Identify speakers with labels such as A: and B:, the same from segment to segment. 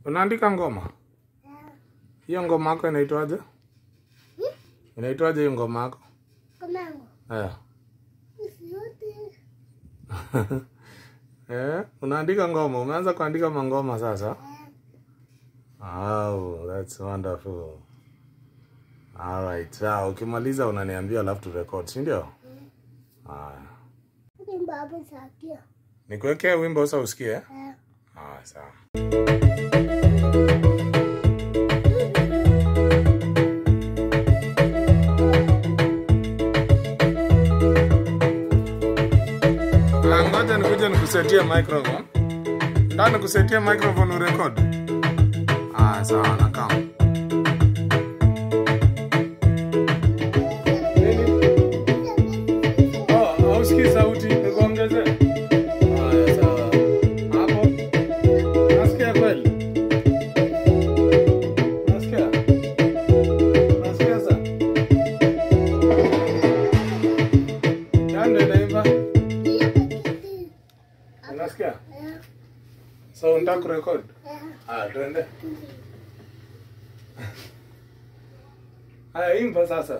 A: Unaandika ngoma? Hiyo ngoma yako inaitwaje? Inaitwaje hiyo ngoma yako?
B: Komango.
A: Eh.
B: Usiote.
A: Eh, unaandika ngoma. Umeanza kuandika mangoma sasa? Oh, that's wonderful. All right. Sawa, ukimaliza unaniambia alafu tu record, si ndio? Haya.
B: Ni baba sakia.
A: Nikuwekee wimbo sasa usikie?
B: Eh.
A: Haya, sawa. Ah, Ngoja nikuje nikusetie microphone. Ndio nikusetie microphone urekod. Ah, sawa nakaa. Oh, hausikii sauti, nikuongezee. Haya, sawa. Hapo. Nasikia kweli? Nasikia? Nasikia sasa? Nani inaimba? Unasikia? So unataka kurekod? Ah, twende. Haya, imba sasa.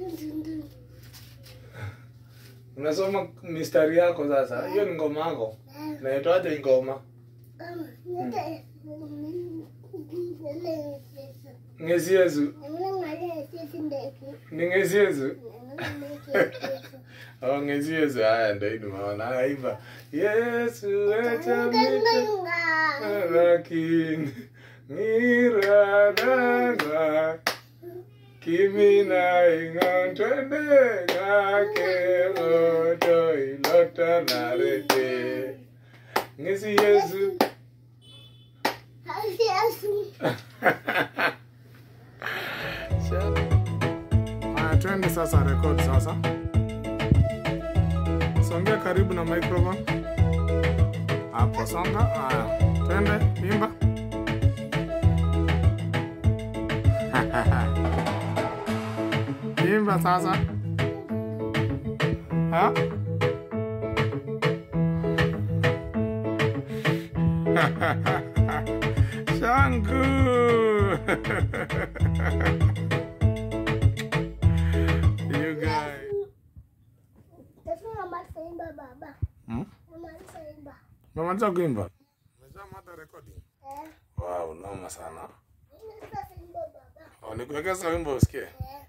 A: Unasoma mistari yako sasa. Hiyo ni ngoma yako. Naitwaje hii ngoma? Ngeziezu. Ni ngeziezu. Oh, ngeziezu. Haya ndio hii nimeona. Haya imba. Yesu acha mita lakini ngiradanga kimina ingon twende ngake moto ilota narete ngezi Yesu Haya, twende sasa record sasa. Songea karibu na microphone. Hapo songa. Haya, twende imba. Imba sasa. Ha? Shangu. you guys. Hmm? Umemaliza kuimba? Umeshamaliza recording? Wow, noma sana. Oh, nikuwekeza wimbo usikie.
B: Eh.